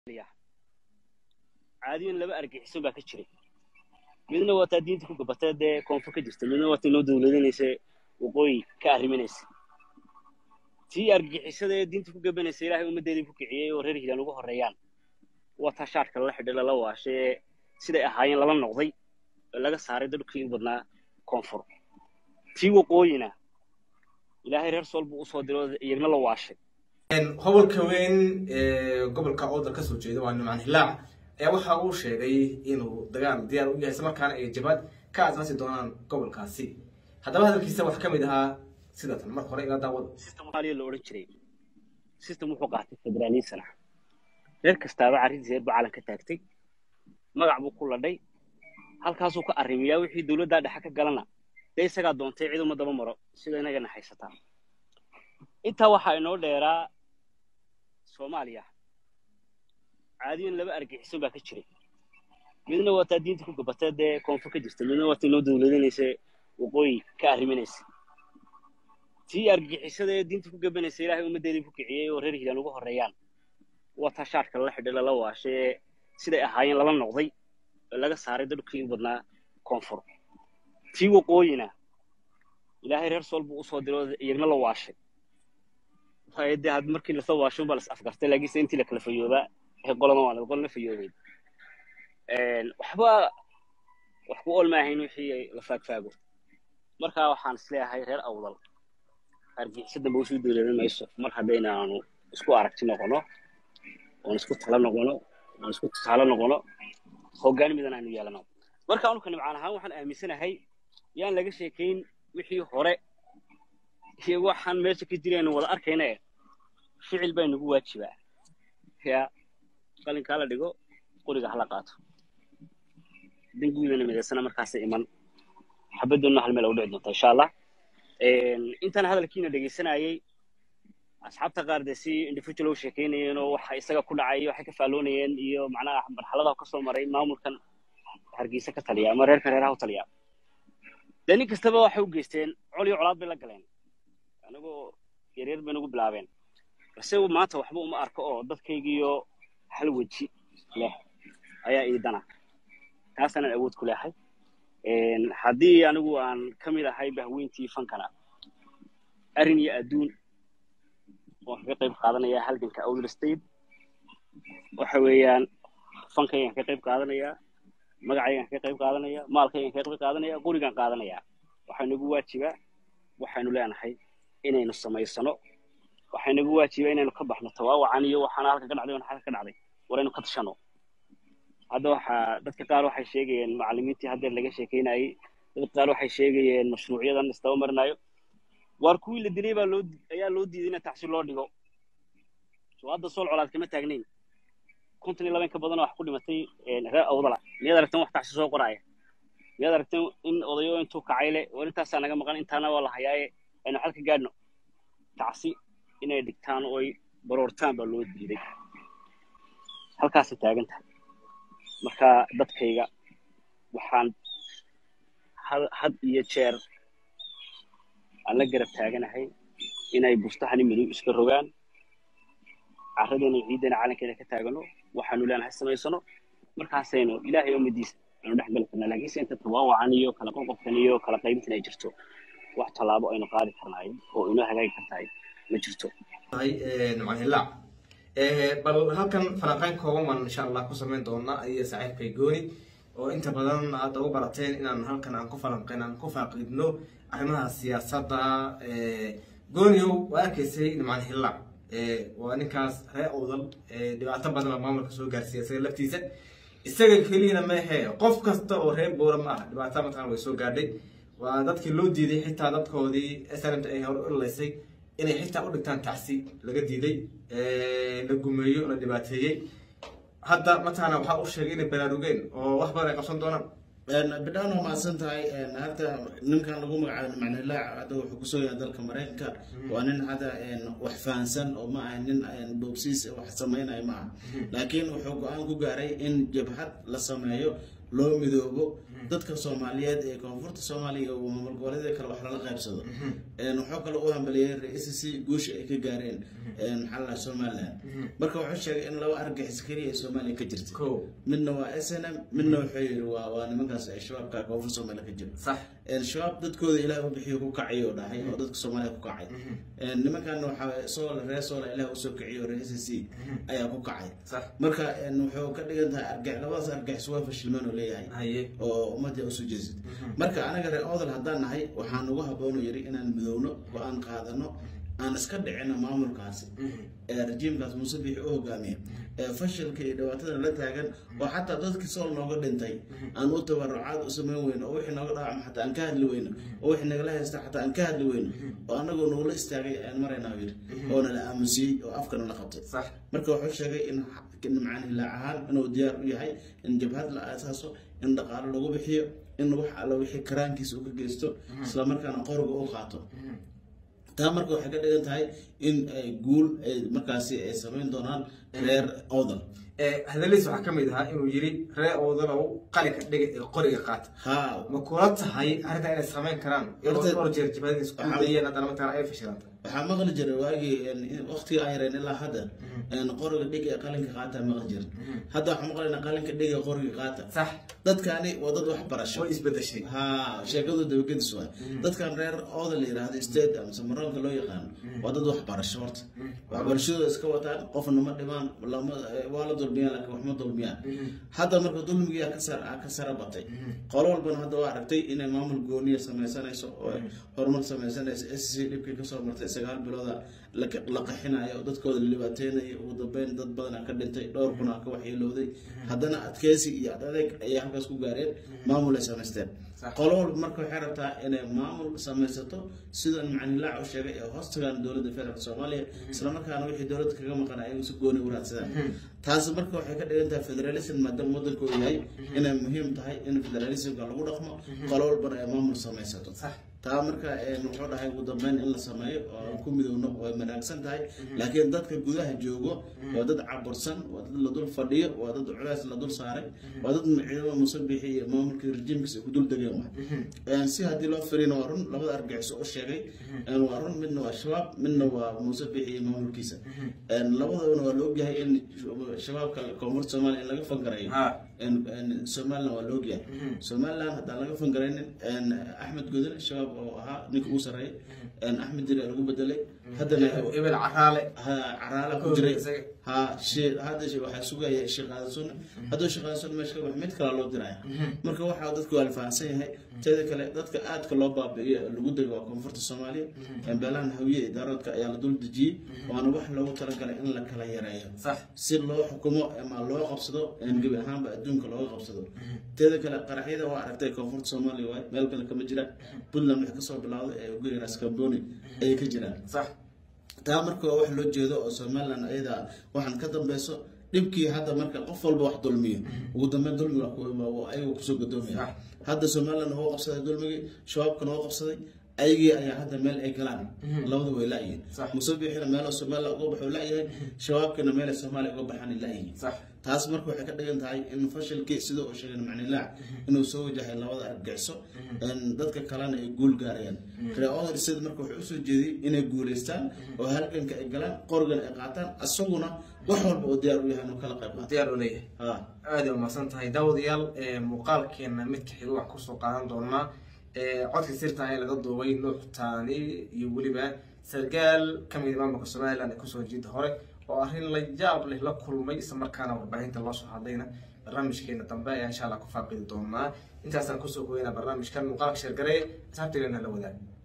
caadiyan laba argaxiso baa ka jiray midna waa taa diinta ku gabatay dee koonfur ka jirta midna waa tii noo dawladinaysa waqooyi ka arriminaysa tii argixisada ee diinta ku gabanaysa ilaahay ummaddeedii ku kiciyey oo reer hiilaan ugu horreeyaan waa taa shaarka lala xidhay lala waashay ee siday ahaayeen lala noqday oo laga saaray dadkii u badnaa koonfur tii waqooyina ilaahay reer sool buu usoo diro iyagna la waashay gobolka weyn ee gobolka oodal kasoo jeeda waa nimcaan hilaac ayaa waxa uu sheegay inuu dagaal diyaar u yahay islamarkaana ay jabad ka asaasi doonaan gobolkaasi haddaba hadalkiisa waxaa ka mid ahaa sidatan mar hore ila daawada system soomaaliya la odhan jiray system wuxuu qaatay federalism ah reer kastaaba carrintiisa reer buu calan ka taagtay magac buu ku ladhay halkaasuu ka arrimiyaa wixii dowladdaa dhexe ka galana dee isagaa doontay cid uma daba maro sida inagana haysataa intaa waxaa inoo dheeraa soomaaliya caadiyan laba argaxiso baa ka jiray midna waa taa diinta ku gabatay dee koonfur ka jirta midna waa tii noo dawladinaysa waqooyi ka arriminaysa tii argixisada ee diinta ku gabanaysa ilaahay ummaddeedii ku kiciyey oo reer hiilaan ugu horreeyaan waa taa shaarka lala xidhay lala waashay ee siday ahaayeen lala noqday oo laga saaray dadkii u badnaa koonfur tii waqooyina ilaahay reer sool buu usoo diro iyagna la waashay de had markii lasoo waasho baa las afgartay laakiinse intii la kala fayoobaa ee qolana waa qolna fayoobeyd waxba wax ku ool maahayn wixii la faagfaago marka waxaan isleeyahay reer awdal argixisa dambe usuu dowladan mayso mar haddaynaanu isku aragti noqono oon isku tala noqono oon isku tusaale noqono hoggaan midan aanu yeelano marka anuka nimcaan ahaan waxaan aaminsanahay yaan laga sheekayn wixii hore iyo waxaan meesha ka jiraynu wada arkayna e ficil baa nagu waajibaa ya qalinkaa la dhigo qoriga hala qaato danguudana midaysana markaasa iman xabaddoonna hal meel u dhici doonta insha allah intaan hadalkiina dhegaysanayay asxaabta qaar dee si individual u sheekaynayeen oo waxa isaga ku dhacay waxay ka faalloonayeen iyo macnaha marxaladaha kasoo maray maamulkan hargeysa ka taliya ama reerka reeraha u taliya dee nin kastaba waxay u geysteen col iyo colaad bay la galeen anagoo yaryar bay nagu bilaabeen balse maanta waxba uma arko oo dadkaygiiyo hal weji leh ayaa iidana taasaanan awood ku leehay haddii anigu aan ka mid ahay bahweyntii fankana arrin iyo adduun waan kaga qayb qaadanayaa halganka outl state waxa weeyaan fankaygaan ka qayb qaadanayaa magacaygaan kaga qayb qaadanaya maalkaygaan kaga qayb qaadanaya qurigaan qaadanayaa waxaa nagu waajibaa waxaynu leenahay inaynu samaysano waxaa nagu waajibaa inaynu ka baxno tawaawacan iyo waxaana halka ka dhacday halka ka dhacday war aynu ka tashano hadda waxaa dadka qaar waxay sheegayeen macallimiintii haddeer laga sheekeynayay dadka qaar waxay sheegayeen mashruucyadan istaba marinayo waar kuwii la dilay baa loo ayaa loo diiday in tacsi loo dhigo soo hadda sool colaad kama taagnayn konton iyo labayn ka badan oo wax ku dhimatay reer awdala miyaad aragteen wax tacsi soo qoraya miyaad aragteen in odayo intuu kacay le war intaasaa naga maqan intaana waa la hayaaye aynu xal ka gaadhno tacsi inay dhigtaan oo ay baroortaan baa loo diiday halkaasay taagan tahay marka dadkayga waxaan had iyo jeer aan la garab taaganahay inay bustahani madow iska rogaan carradeena ciiddana calankeeda ka taagano waxaanu leenahay samaysano markaasaynu ilaahay umadiisa aynu dhex gali karnaa laakiinse inta tawaawacan iyo kala qoqobkan iyo kala qaybintan ay jirto wax tallaabo aynu qaadi karnaayo oo inoo hagaagi kartahay ma jirto nimcanhilaac bal halkan falanqeyn kooban baan insha allah ku samayn doona iyo saaxiibkay gooni oo inta badan aad ugu barateen inaan halkan aan ku falanqeyn aan ku faaqidno arrimaha siyaasadda gooniow waa arkaysay nimcan hillaac waa ninkaas reer owdal dhibaato badan oo maamulka soo gaarsiiya isaga laftiisa isaga keliyana meehe qof kasta oo reer boora ma ah dhibaato mataqan way soo gaadhay waa dadkii loo diiday xitaa dadkoodii snmt ay hore u ilaysay inay xitaa u dhigtaan tacsi laga diiday la gumeeyo la dhibaateeyey hadda mataqaana waxaa u sheegay inay baraarugeen oo wax badan ay qabsan doonaan bidhaan waa mahadsan tahay hadda ninkan lagu magacaabo macnilaac hadda wuxuu kusoo yahay dalka maraykanka waa nin hadda wax fahansan oo ma aha nin boobsiis wax samaynayo ma aha laakiin wuxuu go-aan ku gaaray in jabhad la sameeyo loo midoobo dadka soomaaliyeed ee koonfurta soomaaliya iyo maamul goboleedyada kale wax lala qaybsado Een, wuxuu kale u hambaliyey ra-iisa si guusha ay ka gaareen een, maxaa la dhahaa somaliland marka wuxuu sheegay in laba argagixis keliya ee soomaaliya ka jirta ko midna waa s n m midna wuxuu yidhi waa waa nimankaas ay shabaabka koonfur soomaaliya ka jiro sax Een, shabaab dadkooda ilaah u bixiyo ku kacay oo dhahay oo dadka soomaaliya ku kacay Een, nimankan waxaa soola reer soola ilaah usoo kiciyo reer s c ayaa ku kacay sax marka een, wuxuu ka dhigan tahay argax labadaas argaxis waa fashilmaan oo leeyahay haye oo ummadda usoo jeesid marka anaga reer odal haddaan nahay waxaan ugu habboonu yidhi inaan midowno go-aan qaadano aan iska dhicino maamulkaasi ee rajiimkaas muuse biixi u hogaamiya ee fashilka iyo dhibaatada la taagan oo xataa dadkii sool nooga dhintay aan u tabarucaad u samayn weyno oo wixii nooga dhaawacma xataa aan ka hadli weyno oo wixii nagala haysta xataa aan ka hadli weyno oo anagoo nagula istaagay ayaan maraynaa yidhi oo nala aamusiyey oo afkana la qabtay sax marka wuxuu sheegay in in macaan hilaac ahaan inuu diyaar u yahay in jabhad la aasaaso in dhaqaalo lagu bixiyo in wax alla wixii karaankiisa uu ka geysto isla markaana qoriga u qaato taa marka waxay ka dhigan tahay in ay guul ay markaasi ay samayn doonaan reer odal hadaladiis waxaa ka mid ahaa inuu yiri ree oodanow qalinka dhiga ee qoriga qaata haa ma kula tahay arrintaa inay samayn karaan iyadoo Horta- dhowr jeer jibhadii isku Waxaa- dayeen haddana mataqana ay fashilanta waxaa maqli jiray waagii waqtiga aan yareen ilaa hadda een, qoriga dhig ee qalinka qaata maqli jira hadda waxaan maqlaynaa qalinka dhig ee qoriga qaata sax dadkaani waa dad wax barasho way isbedeshay haa sheekadu dabagedis waay dadkan reer ooda la yidhaahdo state amase maroonka loo yaqaano waa dad waxbarasho horta waxbarashadooda iska wataan qofna ma dhimaan lama waa la dulmiyaan laakiin wax ma dulmiyaan hadda marka dulmigiyaa ka sar ka sara batay qolo walbana hadda waa aragtay inay maamul gooniya sameysanayso oo horumar sameysanayso s c dhibkii kasoo martay sagaal bilooda la la qaxinayo oo dadkooda la dhibaateynayo ugu dambeyn dad badan aa ka dhintay dhowr kun aa ka waxyeelowday haddana adkeysi iyo ad adeeg ayay halkaas ku gaareen maamul ay samaysteen Sax. qolo walba marka waxay rabtaa inay maamul samaysato sidan macnilaac u sheegay ee hoostagaan dowladda federaalk soomaaliya islamarkaana wixii dowladda kaga maqan ayagu si gooni u raadsadaan taasi marka waxay ka dhigan tahay federalism maadaama waddanka uu yahay inay muhiim tahay in federalismka lagu dhaqmo qolo walbana ay maamul samaysato sax taa marka een, wuxuu dhahay ugu dambeyn in la sameeyo oo aan ku midowno way wanaagsan tahay laakiin dadka gudaha joogo waa dad cabursan waa dad la dul fadhiyo waa dad culays la dul saaray waa dad ciidamada musabixi iyo maamulkii rejiimkiisa ay ku dul degeen waay Een, si haddii loo firina waa run labada argagixiso u sheegay een, waa run midna waa shabaab midna waa musabixi iyo maamulkiisa Een, labadabana waa la ogyahay in shabaabka koonfurta soomaaliya in laga fangarayo ha een- een somaliland waa la ogyahay somaliland haddaan laga fangaraynin een, axmed godel shabaab oo ahaa ninka ugu sarreeya een, axmed jiri lagu bedelay haddana ebel caraale ha caraala ku jiray isaga. ha shee hadda shee- waxaa sugaya shaqaadasun hadduu shaqaadasun meesha ka bax mid kale loo diraya marka waxaa dadku waa la fahamsan yahay teeda kale dadka aadka loo baabi'iyo ee lagu dego waa koonfurta soomaaliya beelahan hawiye iyo daaroodka ayaa la dul dejiyey waana wax loogu talagalay in la kala yareeyo sax si loo xukumo ama loo qabsado een gebi ahaanba adduunka looga qabsado teeda kale qaraxyada waa aragtay koonfurta soomaaliya waay meel kale kama jiraan puntland wax kasoo bilowday ee ugu yaraa skamboni ayay ka jiraan sax taa marka waa wax loo jeedo oo somaliland ayada waxaan ka dambeyso dhibkii hadda marka qof walba wax dulmiyo ugu dambeyn dulmiga wax ku- ayaga kusoo gadoomaya Sax. hadda somaliland wuu qabsaday dulmigii shabaabkana wuu qabsaday ayagii ayaa hadda meel ay galaan labada way laayihiin Sax. musabixina meelo somaliland uga baxuu laayahay shabaabkina meelay soomaaliya uga baxaan laayihiin sax taas marka waxay ka dhigan tahay in fashilkii sida uu sheegay macnilaac inuu soo wajahay labada argagixiso een dadka kalena ay guul gaarayaan reeodar sida marka wuxuu usoo jeediyey inay guuleystaan oo halganka ay galaan qorgana ay qaataan isaguna wax walba oo diyaar u yahay inuu kala qayb qaato diyaar u leeyahay ha aad ay umahadsan tahay daawadayaal ee muuqaalkeena midka xiga wax kusoo qaadan doonaa ee codka sirta ee laga duubay nuux taani iyo weliba sargaal ka mid maamulka somaliland ee kusoo jeeda hore oo arrin la yaab leh la kulmay isla markaana warbaahinta loo soo hadlayna barnaamijkeena dambe ayaa insha allah ku faaqidi doonaa intaasaan kusoo goynaa barnaamijkan muuqaalka sheergaree asxaabteena la wadaag